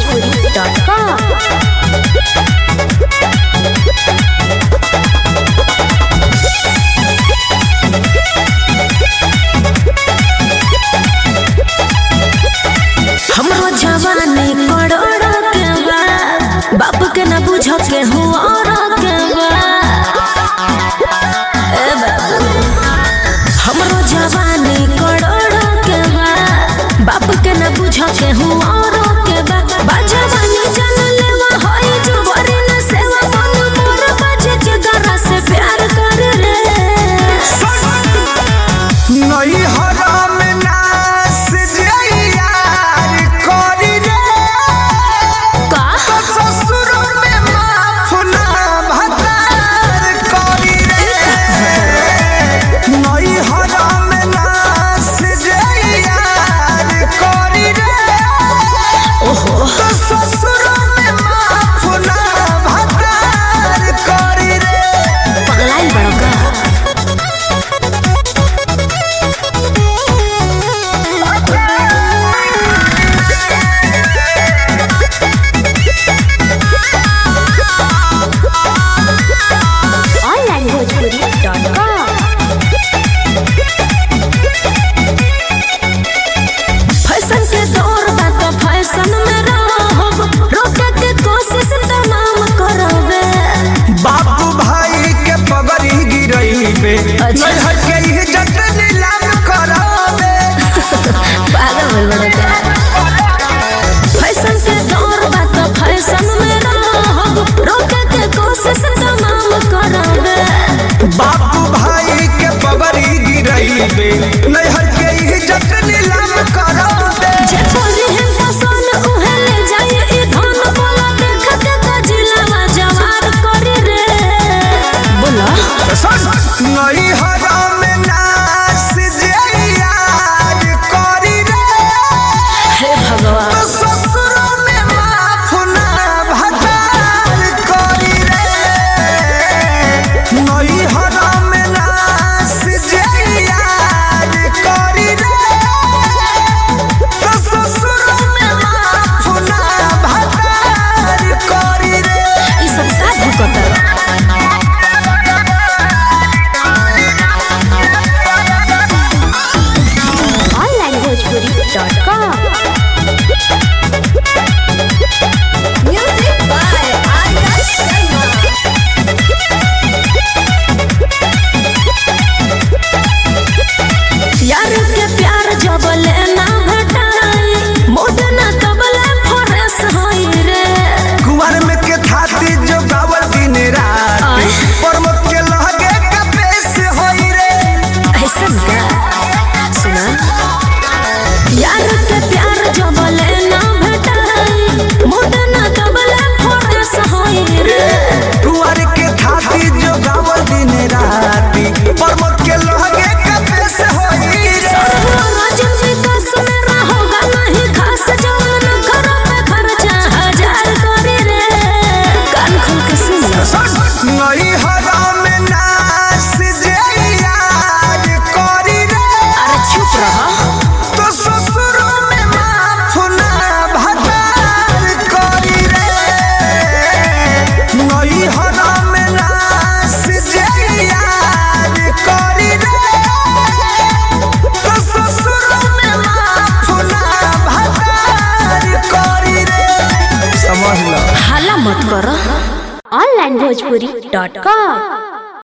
onlinebhojpuri.com हमरो जवानी करोड़ो के बा बाप के ना बुझ के हूँ और के बा ए बाबू हमरो जवानी करोड़ो के बा बाप के ना बुझ के हूँ और के बा बाजवानी जन लेवा होई जो वरी न सेवा मन मोर बजे के गरा से प्यार कर रे नई हराम नास जइयार करी रे का ससुर में माफ ना भतार करी रे नई हराम नास जइयार करी रे ओहो ससुर में माफ ना भतार करी रे पगलाइल बड़ो का onlinebhojpuri.com फैशन के दौर बा तो फैशन में रहब रोके के कोशिश तमाम करबे बाबू भाई के पगड़ी गिरइबे अच्छा। नैहर के इज्जत नीलाम कराबे पागल भइल बड़ा का फैशन के दौर बा तो फैशन में रहब रोके के कोशिश तमाम करबे बाबू भाई के पगड़ी गिरइबे नैहर के इज्जत नीलाम कराबे जे बोली है पसंद उहे ले जाए ई धन बोला देख के गजिला जवार करी रे बोला नई हराम नास जइयार करी रे हे भगवान ससुर में माफ ना भतार करी रे नई हराम नास जइयार करी रे ससुर में माफ ना भतार करी रे ई सब का भुकत onlinebhojpuri.com Music by Arya Sharma यार के प्यार जब लेना भेटाई मोड ना तबले फरेस होई रे कुंवर में के थाती जो गावल दिन रात आय। परमत के लहगे का पेश होई रे ऐसन का सुना यार के प्यार जब लेना भेटाई मोड ना तबले फरेस होई रे कुंवर के थाती जो गावल दिन रात परमत के लहगे का पेश होई रे राजन विकास में रहोगा नहीं खास जवान घरों पे खर्चा हजार करे रे कान खोल के सुन लो नई हराम नास जइयार करी रे अरे चुप रहो तो ससुर में माफ ना भतार करी रे नई हराम नास जइयार करी रे तो ससुर में माफ ना भतार करी रे समझ लो हाला मत करो onlinebhojpuri.com